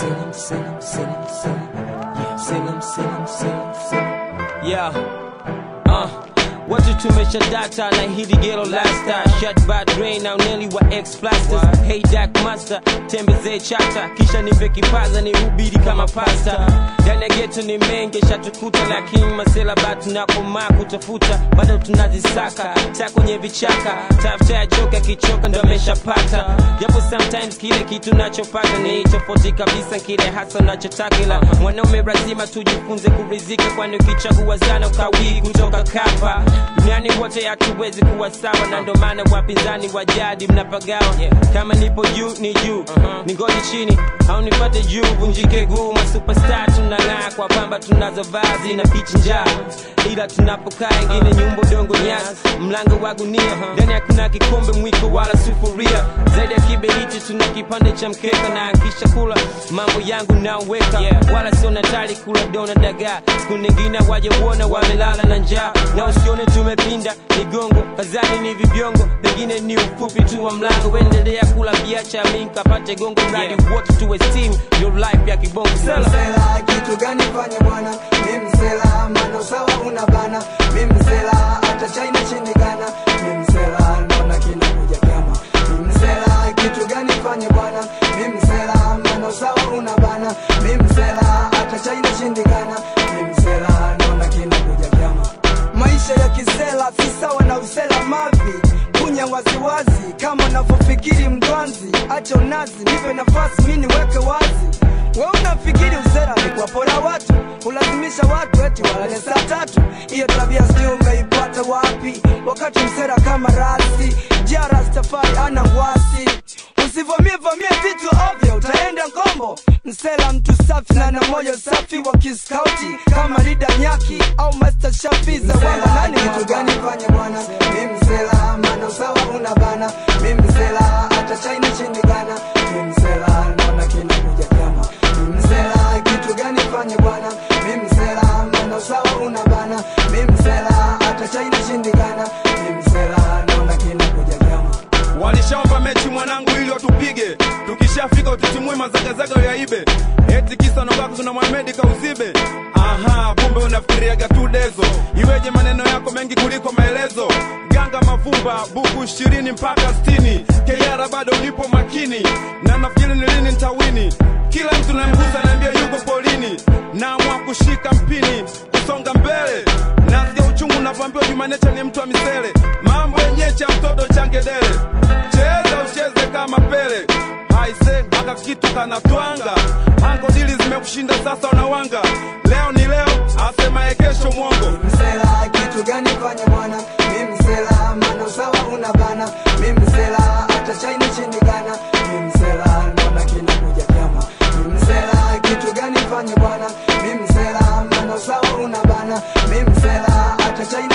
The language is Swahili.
Salem, Salem, Salem, Salem. Yeah, Salem, Salem, Salem, Salem. Yeah. Uh. Watu tumesha data na hili gelo lasta shut bad drain now nearly wa ex plasters hey dark master tembezee chata kisha nipe kipaza ni hubiri kama pasta ndani ya geto ni mengi shatukuta lakini masela batu na komaa kutafuta bado tunazisaka ta kwenye vichaka tafuta ya joka kichoka ndo ameshapata japo sometimes kile kitu nachopata ni tofauti kabisa kile hasa nachotaka ila mwanaume lazima tujifunze kurizika kwani ukichagua sana ukawii kutoka kapa duniani wote hatuwezi kuwa sawa na ndo maana wapinzani wa jadi mnapagawa kama nipo juu ni juu ni ngodi chini au nipate juu vunjike guu masupestar tunang'aa kwa pamba tunazovaa zina pichi njaa ila tunapokaa ingine nyumba udongo nyasi mlango wa gunia ndani hakuna kikombe mwiko wala sufuria zaidi ya kiberiti tuna kipande cha mkeka na akisha kula mambo yangu naoweka wala sio natali kula dona dagaa siku nyingine waje uona wamelala na njaa na usione tumepinda migongo kazani ni vibiongo pengine ni ufupi tu wa mlango endelea kula biacha mi nkapate gongo mradi wote tuwe steam your life ya kibongo sela msela kitu gani fanye bwana mi msela mana usawa una bana mi msela hata china shindikana mi msela naona kinakuja kama mi msela kitu gani fanye bwana mi msela mana usawa una bana mi msela hata china shindikana mi msela naona kinakuja kama maisha ya kisela si sawa na usela mavi kunya waziwazi kama unavyofikiri mdwanzi acha unazi nipe nafasi mi niweke wazi we unafikiri usera ni kuwapora watu kulazimisha watu eti walale saa tatu hiyo tabia sijui umeipata wapi wakati msera kama rasi jarastafari ana ngwasi usivamie vamie vitu ovyo utaenda ngombo msela mtu safi na na moyo safi wa kiskauti kama lida nyaki au master shafi za wamba nani kitu gani fanye bwana mi msela mana usawa una bana mi msela hata china shindikana mi msela naona kinakuja kama mi msela kitu gani fanye bwana mi msela mana usawa una bana mi msela hata china shindikana mi msela naona kinakuja kama walishaomba mechi mwanangu ili watupige tukishafika ututimue mazagazaga yaibe eti kisa nobako tuna mwamedi kauzibe aha kumbe unafikiriaga tu dezo iweje maneno yako mengi kuliko maelezo ganga mavumba buku ishirini mpaka stini keyara bado ulipo makini na nafikiri ni lini ntawini kila mtu namgusa naambia yuko polini naamua kushika mpini kusonga mbele nasikia uchungu navyoambiwa jumanecha ni mtu wa misele mambo yenye cha mtoto changedele cheza ucheze kama pele haise mpaka kitu kanatwanga ango dili zimekushinda sasa unawanga leo ni leo asemaye kesho mwongo msela kitu gani fanye bwana mi msela mana usawa una bana mi msela hata china shindikana mi msela naona kinakuja kama mi msela kitu gani fanye bwana mi msela mana usawa una bana mi msela hata china